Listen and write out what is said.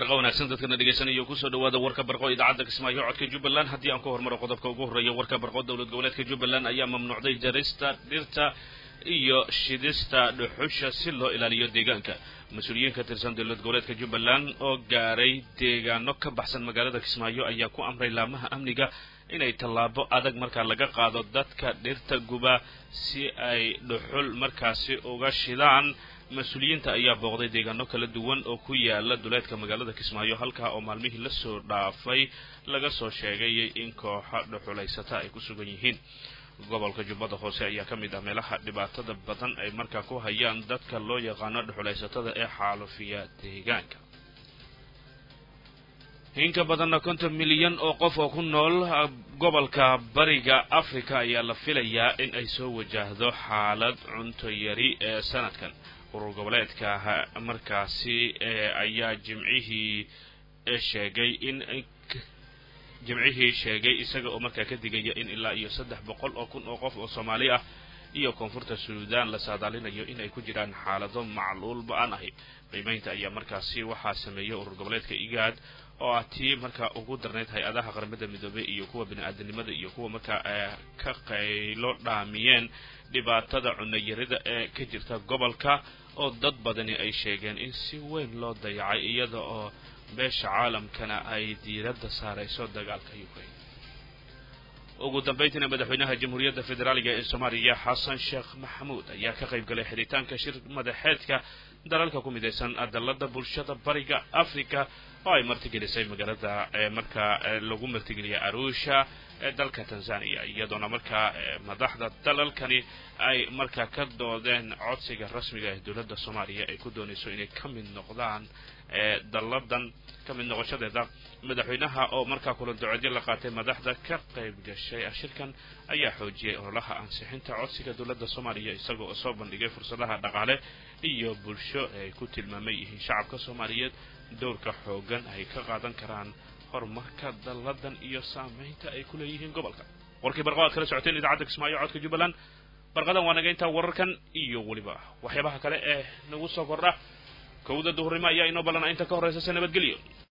barqa wanaagsan dadkana dhegeysanaya kusoo dhawaada warka barqo idaacadda kismaayo codka jubbaland haddii aan ku hormaro qodobka ugu horreeya warka barqo dowlad goboleedka jubbaland ayaa mamnuucday jarista dhirta iyo shidista dhuxusha si loo ilaaliyo deegaanka mas-uuliyiin ka tirsan dowlad goboleedka jubbaland oo gaaray deegaano ka baxsan magaalada kismaayo ayaa ku amray laamaha amniga inay tallaabo adag markaa laga qaado dadka dhirta guba si ay dhuxul markaasi uga shidaan mas-uuliyiinta ayaa booqday deegaano kala duwan oo ku yaala duleedka magaalada kismaayo halkaa oo maalmihii lasoo dhaafay laga soo sheegay in kooxo dhuxulaysata ay ku sugan yihiin gobolka jubbada hoose ayaa ka mid ah meelaha dhibaatada badan ay markaa ku hayaan dadka loo yaqaano dhuxulaysatada ee xaalufiya deegaanka inka badanna konton milyan oo qof oo ku nool gobolka bariga africa ayaa la filayaa in ay soo wajahdo xaalad cunto yari ee sanadkan urur goboleedka markaasi ayaa jimcihii sheegay in jimcihii sheegay isaga oo markaa ka digaya in ilaa iyo saddex boqol oo kun oo qof oo soomaali ah iyo koonfurta suudaan la saadaalinayo in ay ku jiraan xaalado macluul ba-an ahi qiimeynta ayaa markaasi waxaa sameeyay urur goboleedka igaad oo ah tii markaa ugu darnayd hay-adaha qaramada midoobey iyo kuwa bini-aadanimada iyo kuwa markaa ka qaylo dhaamiyeen dhibaatada cunayarida ee ka jirta gobolka oo dad badani ay sheegeen in si weyn loo dayacay iyada oo beesha caalamkana ay diiradda saarayso dagaalka ukraine ugu dambayntiina madaxweynaha jamhuuriyadda federaaliga ee soomaaliya xasan sheekh maxamuud ayaa ka qayb galay xidhitaanka shir madaxeedka dalalka ku midaysan dalada bulshada bariga africa oo ay martigelisay magaalada markaa lagu martigeliyay arusha ee dalka tanzania iyadoona markaa madaxda dalalkani ay markaa ka doodeen codsiga rasmiga ee dowladda soomaaliya ay ku doonayso inay ka mid noqdaan daladan ka mid noqoshadeeda madaxweynaha oo markaa kulan duceedyo la qaatay madaxda ka qayb gashay shirkan ayaa xoojiyay ololaha ansixinta codsiga dowladda soomaaliya isagoo oo soo bandhigay fursadaha dhaqaale iyo bulsho ay ku tilmaamay yihiin shacabka soomaaliyeed dowrka xoogan ay ka qaadan karaan horumarka daladan iyo saameynta ay ku leeyihiin gobolka warkii barqo aad kala socoteen idaacadda kismaayo codka jubbaland barqadan waa naga intaa wararkan iyo weliba waxyaabaha kale ee nagu soo kordha kowda duhurnimo ayaa inoo ballana inta ka horraysa se nabadgelyo